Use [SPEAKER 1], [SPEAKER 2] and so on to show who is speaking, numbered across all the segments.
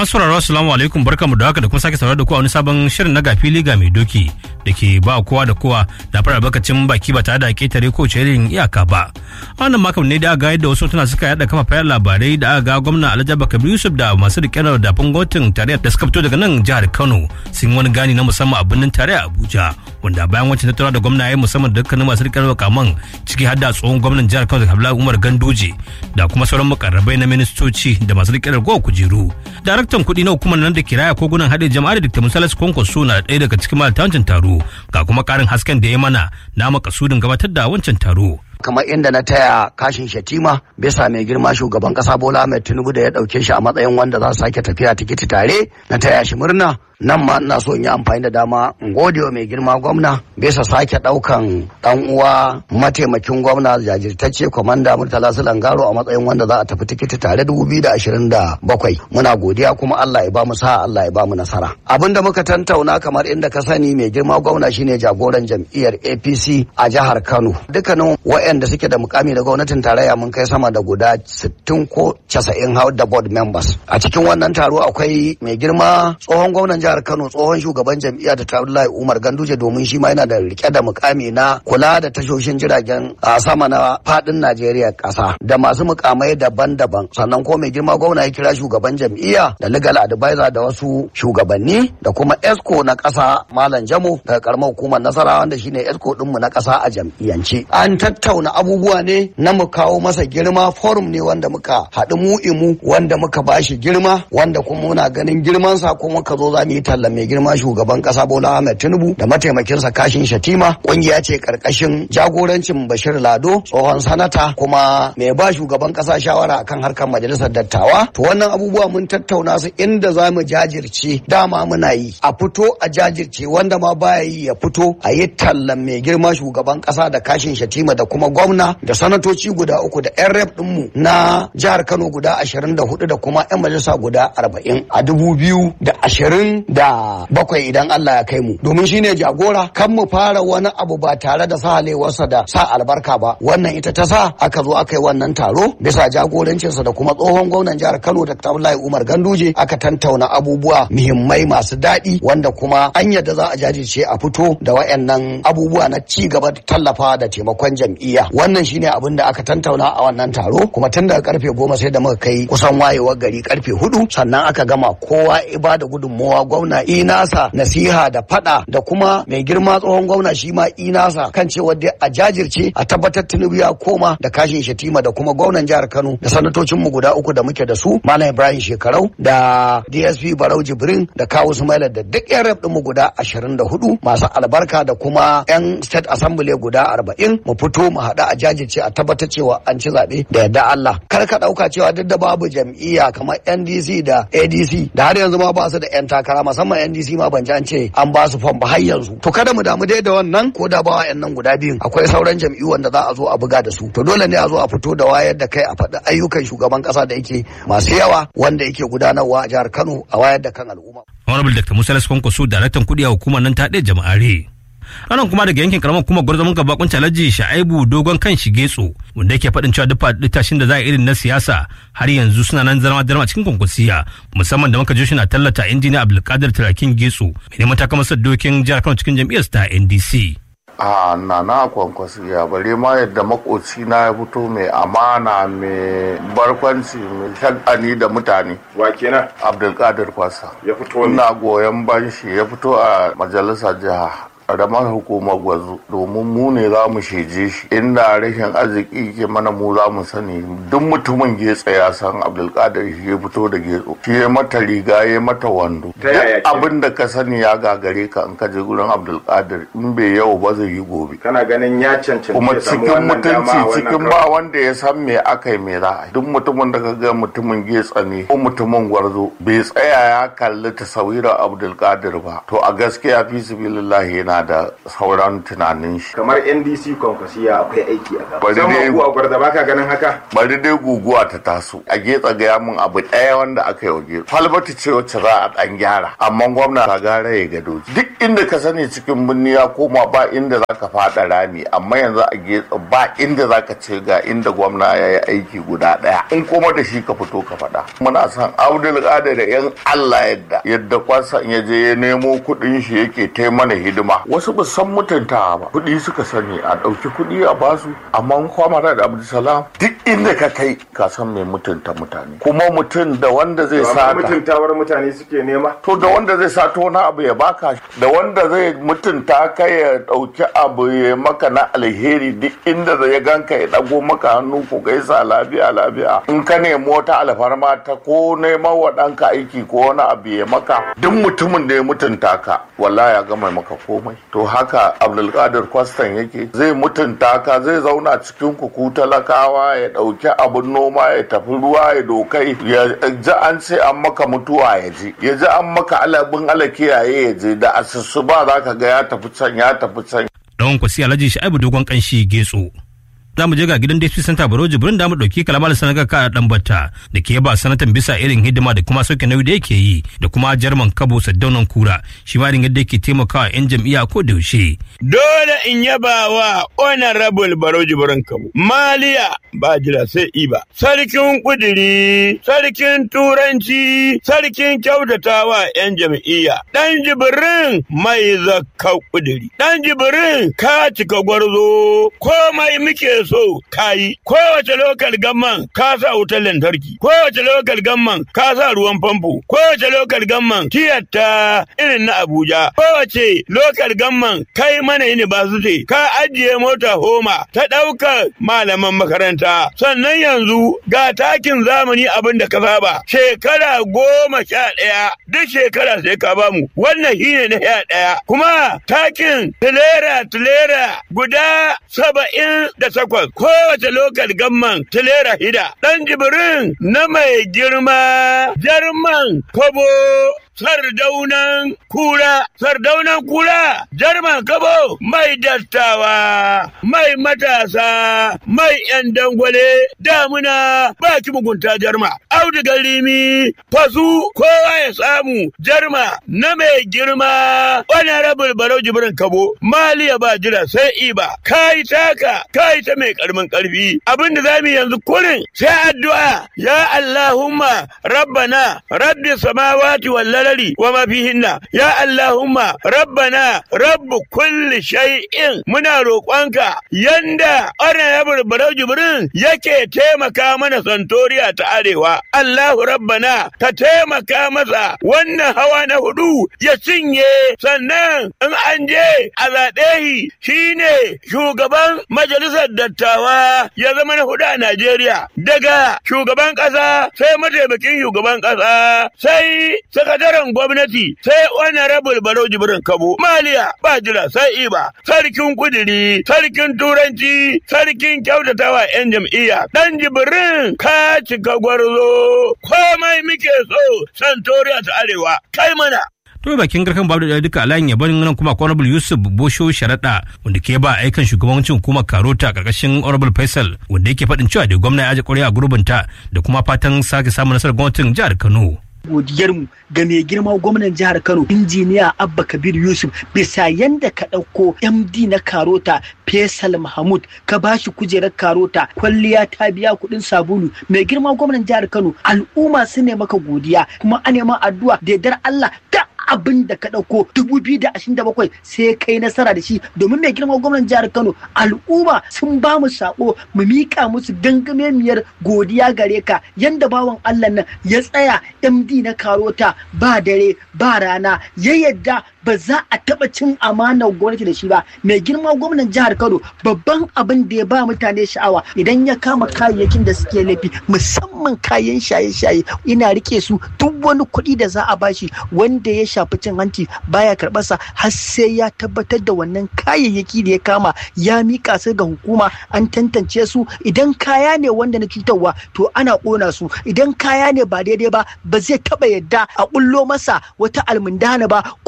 [SPEAKER 1] Masauraro assalamu alaikum barkamu da haka da kuma sake saurara da ku a wani sabon shirin na gafili ga mai doki da ke ba kowa da kowa da fara bakacin baki ba tare da ketare ko irin iyaka ba. Wannan makon ne da aka ga yadda wasu tana suka yada kafafen labarai da aka ga gwamna Alhaji Bakar Yusuf da masu rike da dafin gwamnatin tarayyar da suka fito daga nan jihar Kano sun wani gani na musamman a birnin tarayya Abuja wanda bayan wancan tattara da gwamna ya musamman da dukkanin masu rike da kaman ciki har da tsohon gwamnan jihar Kano Abdullahi Umar Ganduje da kuma sauran mukarrabai na ministoci da masu rike da kujeru. daraktan kuɗi na hukumar nan da kiraya kogunan haɗe jama'ar da musalas kwankwaso na ɗaya daga cikin malata wancan taro ga kuma ƙarin hasken da ya mana na makasudin gabatar da wancan taro.
[SPEAKER 2] kamar inda na taya kashin shatima bisa mai girma shugaban kasa bola ahmed tinubu da ya dauke shi a matsayin wanda za su sake tafiya tikiti tare na taya shi murna nan ma ina so in yi amfani da dama in gode wa mai girma gwamna bisa sake daukan dan uwa mataimakin gwamna jajirtacce kwamanda murtala sulangaro a matsayin wanda za a tafi tikiti tare 2027 muna godiya kuma Allah ya ba mu sa Allah ya ba mu nasara abin da muka tantauna kamar inda ka sani mai girma gwamna shine jagoran jam'iyyar APC a jihar Kano dukkanin waɗanda suke da mukami da gwamnatin tarayya mun kai sama da guda 60 ko 90 hau da board members a cikin wannan taro akwai mai girma tsohon gwamnan jihar Kano tsohon shugaban jam'iyya da Abdullahi Umar Ganduje domin shi ma yana da rike da mukami na kula da tashoshin jiragen a sama na fadin Najeriya kasa da masu mukamai daban-daban sannan ko mai girma gwamna ya kira shugaban jam'iyya da legal advisor da wasu shugabanni da kuma esco na kasa Malam Jamo daga karamar hukumar Nasarawa wanda shine esco dinmu na kasa a jam'iyyance an tattauna abubuwa ne na mu kawo masa girma forum ne wanda muka haɗu mu imu wanda muka bashi girma wanda kuma muna ganin girmansa kuma muka zo za mu yi talla mai girma shugaban kasa Bola Ahmed Tinubu da mataimakinsa Kashin Shatima kungiya ce karkashin jagorancin Bashir Lado tsohon sanata kuma mai ba shugaban kasa shawara akan harkar majalisar dattawa to wannan abubuwa mun tattauna su inda za mu jajirce dama muna yi a fito a jajirce wanda ma baya yi ya fito a yi tallan mai girma shugaban kasa da Kashin Shatima da kuma gwamna da sanatoci guda uku da yan rep dinmu na jihar Kano guda 24 da kuma yan majalisa guda 40 a 2020 da bakwai idan Allah ya kai mu domin shine jagora kan mu fara wani abu ba tare da sahalewarsa da sa albarka ba wannan ita ta sa aka zo aka yi wannan taro bisa jagorancinsa da kuma tsohon gwamnan jihar Kano da Abdullahi Umar Ganduje aka tantauna abubuwa muhimmai masu daɗi wanda kuma an yadda za a jajirce a fito da wayannan abubuwa na ci gaba da tallafa da taimakon jam'iyya wannan shine abin da aka tantauna a wannan taro kuma tun daga karfe goma sai da muka kai kusan wayewar gari karfe hudu sannan aka gama kowa ibada gudunmowa gwamna inasa nasiha da fada da kuma mai girma tsohon gwamna shi ma inasa kan cewa dai a jajirce a tabbatar tinubu ya koma da kashin shatima da kuma gwamnan jihar kano da sanatocin mu guda uku da muke da su malam ibrahim shekarau da dsp barau jibrin da kawu sumaila da duk yan rep mu guda ashirin da hudu masu albarka da kuma yan state assembly guda arba'in mu fito mu haɗu a jajirce a tabbatar cewa an ci zaɓe da yadda allah kar ka ɗauka cewa duk da babu jam'iyya kamar ndc da adc da har yanzu ma ba su da yan takara musamman ndc ma ban ji an ce an ba su fam ba har yanzu to kada mu damu dai da wannan ko da ba nan guda biyun akwai sauran jam'iyyu wanda za a zo a buga da su to dole ne a zo a fito da wayar da kai a faɗi ayyukan shugaban ƙasa da yake masu yawa wanda yake gudanarwa a jihar Kano a wayar da kan al'umma.
[SPEAKER 1] Honorable Dr. Musa Kwankwaso daraktan kuɗi a hukumar nan ta ɗaya jama'are. anan kuma daga yankin karamar kuma gwarzamin gaba kun alhaji sha'aibu dogon kan shigetso wanda yake faɗin cewa duk faɗi tashin da za a irin na siyasa har yanzu suna nan zama darma cikin kwankwasiya musamman da muka ji shi na tallata injiniya abdulkadir turakin getso mai neman takamasar dokin jihar kano cikin jam'iyyar ta ndc
[SPEAKER 3] a na na kwankwasiya bare ma yadda makoci na ya fito mai amana mai barkwanci mai shagani da mutane
[SPEAKER 4] wa kenan
[SPEAKER 3] abdulkadir fasa
[SPEAKER 4] ya fito ne
[SPEAKER 3] ina goyon banshi ya fito a majalisar jiha ƙaramar hukumar gwazo domin mu ne za mu sheje shi inda rashin arziki ke mana mu za mu sani duk mutumin getsa ya san abdulkadir shi ya fito da getso shi ya mata riga ya mata wando
[SPEAKER 4] Ta yaya
[SPEAKER 3] duk abin da ka sani ya gagare ka in ka je gurin abdulkadir in bai yau ba zai yi gobe
[SPEAKER 4] kana ganin ya cancanci
[SPEAKER 3] kuma
[SPEAKER 4] ya samu
[SPEAKER 3] cikin
[SPEAKER 4] wannan dama
[SPEAKER 3] mutunci
[SPEAKER 4] a wannan
[SPEAKER 3] cikin
[SPEAKER 4] karo?
[SPEAKER 3] ba wanda ya san me aka yi me za a yi duk mutumin da ka ga mutumin getsa ne ko mutumin gwarzo bai tsaya ya kalli tasawira abdulkadir ba to a gaskiya fi sabilillahi yana na da sauran tunanin shi
[SPEAKER 4] kamar ndc kwankwasiya akwai aiki a gaba
[SPEAKER 3] Bari dai-
[SPEAKER 4] musamman ku a gwarda baka ganin haka
[SPEAKER 3] bari dai guguwa ta taso a getsa gaya min abu ɗaya wanda aka yi wa getsa falbati ce wacce za a ɗan gyara amma gwamna ka gara ya gado duk inda ka sani cikin birni ya koma ba inda za ka faɗa rami amma yanzu a getsa ba inda za ka ce ga inda gwamna ya yi aiki guda ɗaya in kuma da shi ka fito ka faɗa muna son abdul da yan allah yadda yadda kwasan ya je ya nemo kuɗin shi yake tai mana hidima wasu ba san mutuntawa ba kuɗi suka sani a ɗauki kuɗi a basu amma kwamara da abdulsalam duk inda ka kai ka san mai mutunta mutane kuma mutum da wanda zai
[SPEAKER 4] amma
[SPEAKER 3] sata
[SPEAKER 4] mutuntawar mutane suke nema
[SPEAKER 3] to da wanda zai sato wani abu ya baka da wanda zai mutunta ka ya ɗauki abu ya maka na alheri duk inda zai ganka ya ɗago maka hannu ku gaisa lafiya lafiya in ka nemi wata alfarma ta ko neman wa ɗanka aiki ko wani abu ya maka duk mutumin da ya mutunta ka wallahi ya gama maka komai to haka abdulkadir kwastan yake zai mutunta ka zai zauna cikin ku ku talakawa ya ɗauki abun noma ya tafi ruwa ya dokai ya ji an ce an maka mutuwa ya je ya ji an maka alabin ala kiyaye ya je da asusu ba za ka ga ya tafi can ya tafi can
[SPEAKER 1] Ɗan kwasi Alhaji Sha'ibu Dogon Kanshi Getso. Za mu je ga gidan DP Center Baro Jibrin da mu ɗauki kalamar sanaga ka ɗan batta da ke ba sanatan bisa irin hidima da kuma sauke nauyi da yake yi da kuma jarman kabo saddaunan kura shi ma irin yadda yake taimakawa 'yan jam'iyya ko da yaushe.
[SPEAKER 5] dole in yaba wa honorable baro jibrin kamu maliya ba jira sai iba sarkin kudiri sarkin turanci sarkin kyautatawa yan jam'iyya dan jibrin mai zakka kudiri dan jibrin ka cika gwarzo komai muke so kayi kowace lokal gamman ka sa wutar lantarki kowace lokal gamman ka sa ruwan famfo kowace lokal gamman tiyatta irin na abuja kowace lokal gamman kai mana university ka ajiye mota homa ta ɗaukar malaman makaranta sannan yanzu ga takin zamani abin da ka saba shekara goma sha ɗaya duk shekara sai ka bamu wannan shine na sha ɗaya kuma takin tilera tilera guda saba'in da takwas kowace lokal gamman tilera hida ɗan jibirin na mai girma jarman kobo sardaunan kura sardaunan kura jarman kabo mai dattawa mai matasa mai yan dangwale damuna baki mugunta jarma audugar rimi fasu kowa ya samu jarma na mai girma honorable barau jibrin kabo maliya ba jira sai iba kai taka kai ta mai karmin karfi abinda zamu yanzu kurin sai addu'a ya allahumma rabbana rabbi samawati wal lalari wa ma fihinna ya allahumma rabbana rabbu kulli shay'in muna roƙonka yanda honorable barau jibrin yake taimaka mana santoriya ta arewa allahu rabbana ka taimaka masa wannan hawa na hudu ya cinye sannan in an je a zaɓe shi shine shugaban majalisar dattawa ya zama na hudu a Najeriya daga shugaban ƙasa sai mataimakin shugaban ƙasa sai sakataren gwamnati sai honorable Baro Jibrin Kabo Maliya ba jira sai Iba sarkin kudiri sarkin turanci sarkin kyautatawa 'yan jam'iyya dan Jibrin ka cika gwarzo komai muke so santoriya ta arewa kai mana
[SPEAKER 1] to bakin garkan babu da duka alayin yaban nan kuma honorable yusuf bosho sharaɗa wanda ke ba aikan shugabancin hukumar karota karkashin honorable faisal wanda yake faɗin cewa da gwamna ya aje ƙwarya a gurbinta da kuma fatan sake samun nasarar gwamnatin jihar kano
[SPEAKER 6] godiyarmu ga mai girma gwamnan jihar Kano injiniya Abba Kabir Yusuf bisa yanda ka ɗauko MD na Karota Faisal Mahmud ka bashi kujerar Karota kwalliya ta biya kuɗin sabulu mai girma gwamnan jihar Kano al'umma su ne maka godiya kuma a neman addu'a da yardar Allah da abin da ka ɗauko dubu biyu da ashirin da bakwai sai kai nasara da shi domin mai girma gwamnan jihar Kano al'umma sun ba mu sako mu miƙa musu gangamemiyar godiya gare ka yanda bawan Allah nan ya tsaya MD na Karota ba dare ba rana ya yadda ba za a taɓa cin amanar gwamnati da shi ba mai girma gwamnan jihar Kano babban abin da ya ba mutane sha'awa idan ya kama kayayyakin da suke laifi musamman kayan shaye-shaye ina rike su duk wani kuɗi da za a bashi wanda ya shafi cin hanci baya karɓarsa har sai ya tabbatar da wannan kayayyaki da ya kama ya mika su ga hukuma an tantance su idan kaya ne wanda na cutarwa to ana ƙona su idan kaya ne ba daidai ba ba zai taɓa yadda a ƙullo masa wata almundana ba ko a ƙullo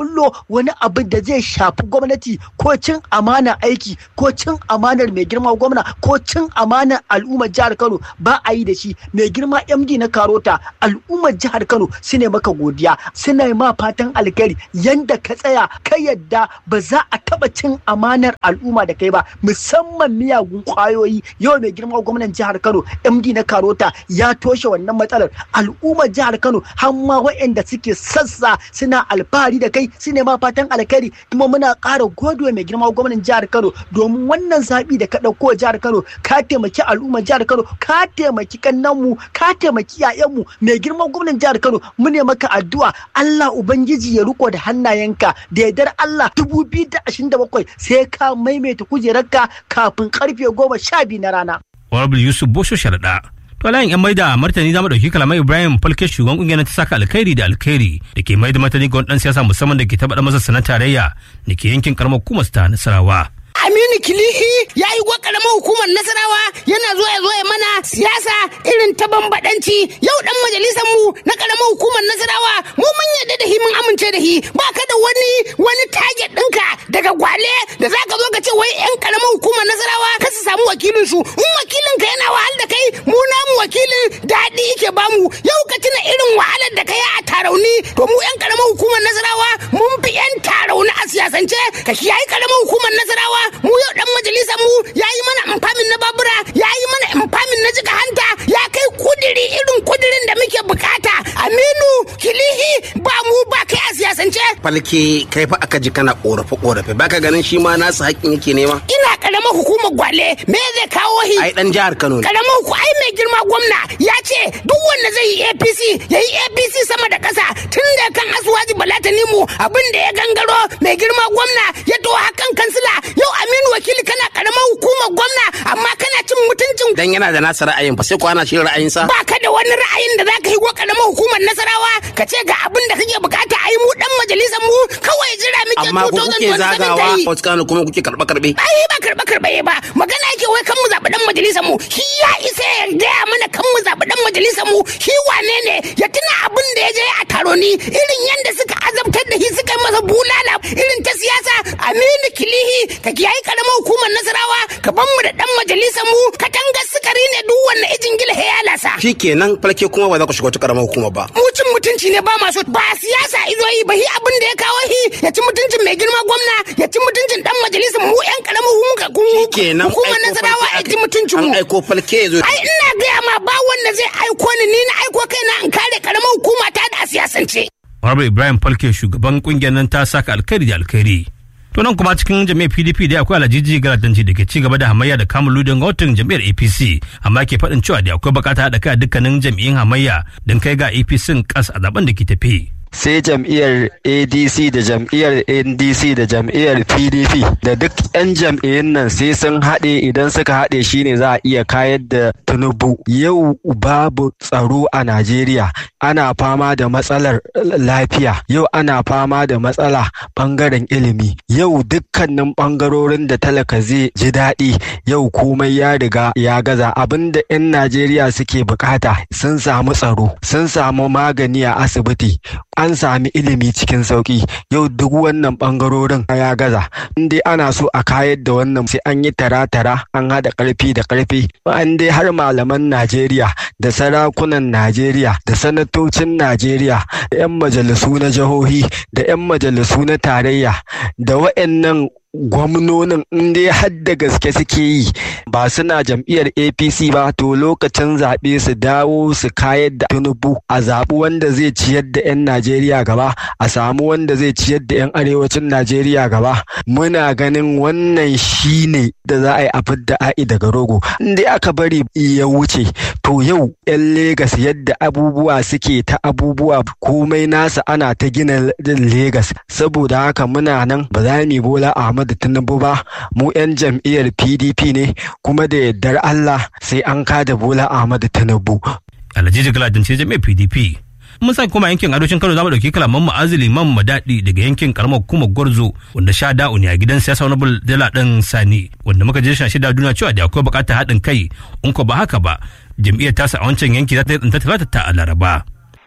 [SPEAKER 6] kullo wani abu da zai shafi gwamnati ko cin amana aiki ko cin amanar mai girma gwamna ko cin amanar al'ummar jihar Kano ba a yi da shi mai girma MD na Karota al'ummar jihar Kano su ne maka godiya suna ma fatan alkhairi yanda ka tsaya ka yadda ba za a taba cin amanar al'umma da kai ba musamman miyagun kwayoyi yau mai girma gwamnan jihar Kano MD na Karota ya toshe wannan matsalar al'ummar jihar Kano har ma waɗanda suke sassa suna alfahari da kai su ne ma fatan alkhairi kuma muna ƙara godewa mai girma gwamnan jihar Kano domin wannan zaɓi da ka ɗauko jihar Kano ka taimaki al'ummar jihar Kano ka taimaki kannanmu ka taimaki yayanmu mai girma gwamnan jihar Kano mu ne maka addu'a Allah ubangiji ya riko da hannayenka da yardar Allah 2027 sai ka maimaita kujerarka kafin karfe goma sha biyu na rana.
[SPEAKER 1] Honorable Yusuf Bosho Sharaɗa. To layin yan maida martani za mu ɗauki kalamai Ibrahim Falke shugaban ƙungiyar ta saka alkhairi da alkhairi da ke maida martani ga wani ɗan siyasa musamman da ke taɓa masa sanar tarayya da ke yankin karamar hukumar ta Nasarawa.
[SPEAKER 7] Aminu Kilihi ya yi karamar hukumar Nasarawa yana zo ya zo ya mana siyasa irin ta bambadanci yau dan majalisar mu na karamar hukumar Nasarawa mu mun yarda da hi mun amince da hi ba ka da wani wani target ɗinka daga gwale da zaka zo ka ce wai yan karamar hukumar Nasarawa ka su samu wakilin su in wakilin ka yana wahal da kai mu namu wakilin daɗi yake bamu yau ka tuna irin wahalar da kai a tarauni to mu yan karamar hukumar Nasarawa mun fi yan tarauni a siyasance ka kiyaye karamar hukumar Nasarawa mu yau dan majalisar mu ya yi mana amfamin na babura ya yi mana amfamin na jika hanta ya kai kudiri irin kudirin da muke bukata aminu kilihi ba mu ba kai a siyasance
[SPEAKER 8] falke kai fa aka ji kana korafe korafe baka ganin shi ma nasu haƙƙin yake nema
[SPEAKER 7] ina karamar hukumar gwale me zai kawo hi
[SPEAKER 8] ai dan jihar Kano ne
[SPEAKER 7] karamar huku ai mai girma gwamna ya ce duk wanda zai yi APC ya yi APC sama da ƙasa tun da kan asuwaji balatani mu abin da ya gangaro mai girma gwamna ya to hakan kansila yau aminu wakili kana karamar hukumar gwamna amma kana cin mutuncin
[SPEAKER 8] dan yana da nasa ra'ayin fa sai ko ana shi ra'ayinsa
[SPEAKER 7] ba ka da wani ra'ayin da zaka yi wa karamar hukumar nasarawa ka ce ga abin da kake bukata a yi mu dan majalisar mu kawai jira muke
[SPEAKER 8] amma ku kuke zagawa wasu kano kuma kuke karɓe karɓe
[SPEAKER 7] ai ba karɓe karɓe ba magana yake wai kan mu zaɓi dan majalisar mu shi ya isa ya gaya mana kan mu zaɓi dan majalisar mu shi wane ne ya tuna abin da ya je a taro ni irin yanda suka azabtar da shi suka yi masa bulala irin ta siyasa aminu kilihi ka kiyaye karamar hukumar nasarawa ka ban mu da dan majalisar mu katangar sukari ne duk wanne ijin gila ya lasa
[SPEAKER 8] shikenan falke kuma ba za ku shiga wata karamar hukuma ba
[SPEAKER 7] mu cin mutunci ne ba masu ba siyasa izo yi ba hi abin da ya kawo hi ya ci mutuncin mai girma gwamna ya ci mutuncin dan majalisar mu yan karamar
[SPEAKER 8] shikenan
[SPEAKER 7] hukumar nasarawa ya ci mutuncin mu
[SPEAKER 8] an aiko falke ya zo
[SPEAKER 7] ai ina gaya ma ba wanda zai aiko ni ni na aiko kaina in kare karamar hukuma ta da siyasance
[SPEAKER 1] Honorable Ibrahim Falke shugaban kungiyar nan ta saka alkhairi da alkhairi. To nan kuma cikin jami'ar PDP da akwai Alhaji Galadanci da ke ci gaba da hamayya da kamun ludin gwamnatin jami'ar APC amma ke faɗin cewa da akwai bukata haɗa kai a dukkanin jami'in hamayya don kai ga APC kas a zaben da ke tafi.
[SPEAKER 9] sai jam'iyyar adc da jam'iyyar ndc da jam'iyyar pdp da duk 'yan jam'iyyun nan sai sun haɗe idan suka haɗe shine za a iya kayar da tinubu yau babu tsaro a najeriya ana fama da matsalar lafiya yau ana fama da matsala ɓangaren ilimi yau dukkanin ɓangarorin da talaka zai ji daɗi yau komai ya riga ya gaza abinda 'yan najeriya suke bukata sun samu tsaro sun samu magani a asibiti an sami ilimi cikin sauki yau duk wannan bangarorin ya gaza in dai ana so a kayar da wannan sai an yi tara-tara an haɗa ƙarfi da ƙarfi an dai har malaman najeriya da sarakunan najeriya da sanatocin najeriya da 'yan majalisu na jihohi da 'yan majalisu na tarayya da wa'annan gwamnonin in dai har da gaske suke yi ba suna jam'iyyar apc ba to lokacin zaɓe su dawo su kayar da tinubu a zaɓi wanda zai ciyar da 'yan najeriya gaba a samu wanda zai ciyar da 'yan arewacin najeriya gaba muna ganin wannan shine da za a yi a fidda a'i daga rogo in dai aka bari ya wuce to yau 'yan legas yadda abubuwa suke ta abubuwa komai nasa ana ta gina legas saboda haka muna nan ba za mu bola ahmadu Tinubu ba mu 'yan jam'iyyar PDP ne kuma da yardar Allah sai an kada Bola Ahmadu Tinubu.
[SPEAKER 1] Alhaji Galadin ce jami'ar PDP. Mun sa kuma yankin arewacin Kano zamu dauki kalaman ma'azili man madadi daga yankin karamar hukumar Gwarzo wanda sha da'u ne a gidan siyasa wani dala ɗan Sani wanda muka je shashi da duniya cewa da akwai bukatar haɗin kai in ko ba haka ba jam'iyyar tasa a wancan yanki za ta yi tsinta talata ta a Laraba.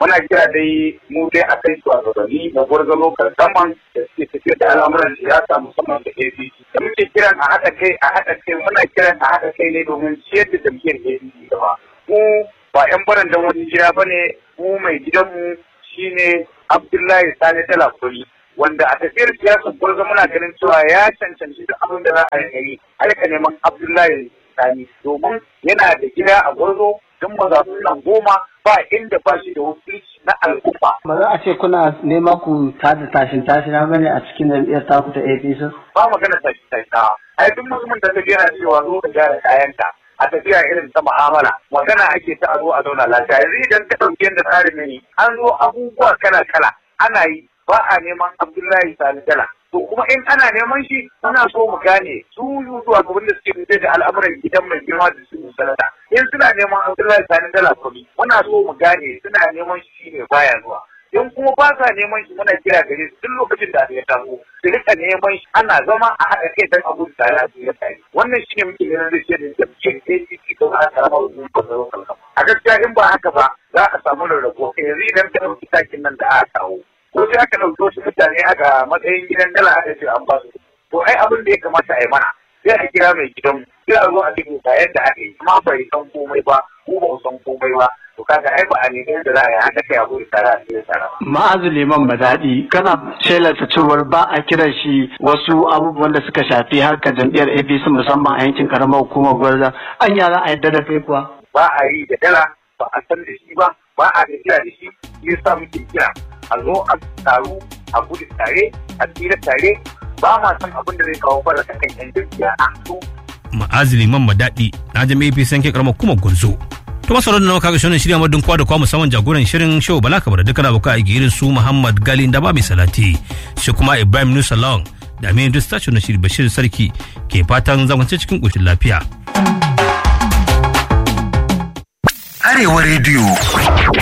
[SPEAKER 10] muna kira dai mu dai a kai shugabanni na gwarzo lokal saman da suke tafiyar da al'amuran siyasa musamman da APC da muke kiran a haɗa kai a haɗa kai muna kiran a haɗa kai ne domin ciyar da jam'iyyar APC gaba mu ba 'yan barandan wani gida ba ne mu mai gidanmu shine Abdullahi Sani Talakuri wanda a tafiyar siyasar gwarzo muna ganin cewa ya cancanci duk abin da za a yi aika neman Abdullahi Sani domin yana da gida a gwarzo don mazaɓu nan goma ba inda ba shi da wakilci na al'umma.
[SPEAKER 11] Ba za a ce kuna neman ku tada tashin tashina bane a cikin jam'iyyar taku ta APC?
[SPEAKER 10] Ba magana tashin tashina. Ai duk mutumin da ta yana cewa zo ka gyara kayanka. a tafiya irin ta mu'amala magana ake ta a zo a zauna lafiya yanzu idan ka ɗauki yadda tsarin ne an zo abubuwa kala kala ana yi ba a neman Abdullahi Sani Dala to kuma in ana neman shi muna so mu gane su zuwa gaban da suke fice da al'amuran gidan mai girma da su sanata in suna neman Abdullahi Sani Dala kuɗi muna so mu gane suna neman shi ne baya zuwa in kuma ba sa neman shi muna kira gare su duk lokacin da ya taso su rika neman shi ana zama a haɗa kai don abu da tare su ya tare wannan shi ne muke ganin zai ce da jam'iyyar APC don a samu hukumar a gaskiya in ba haka ba za a samu rarrabo yanzu idan ka ɗauki takin nan da aka kawo ko sai aka ɗauki wasu mutane aka matsayin gidan dala aka ce an ba su to ai abin da ya kamata a yi mana sai a kira mai gidan sai a zo a cikin ga yadda aka yi amma bai san komai ba ko ba san komai ba to kaga ai ba a nemi da za a yi haka kai abu da tare a cikin tare
[SPEAKER 11] Ma'azu Liman Badadi kana shelata cewar ba a kiran shi wasu abubuwan da suka shafi harkar jam'iyyar APC musamman a yankin karamar hukumar Gwarza an yara a yadda da kai kuwa.
[SPEAKER 10] ba a yi da dala ba a san da shi ba ba a tafiya da shi ya sa muke kira a zo a taru a gudu tare a tsira tare ba ma san abin da zai kawo fara kan yan jam'iyya a su
[SPEAKER 1] ma'azili man madadi na jami'a fi sanke karamar kuma gunzo to masarar da kaga shirin shirya madun kwa da kwa musamman jagoran shirin show bala kabar dukkan abokan aiki irin su muhammad gali da ba mai salati shi kuma ibrahim nusa long da aminu dustachio na shiri bashir sarki ke fatan zamance cikin ƙoshin lafiya.
[SPEAKER 12] Arewa rediyo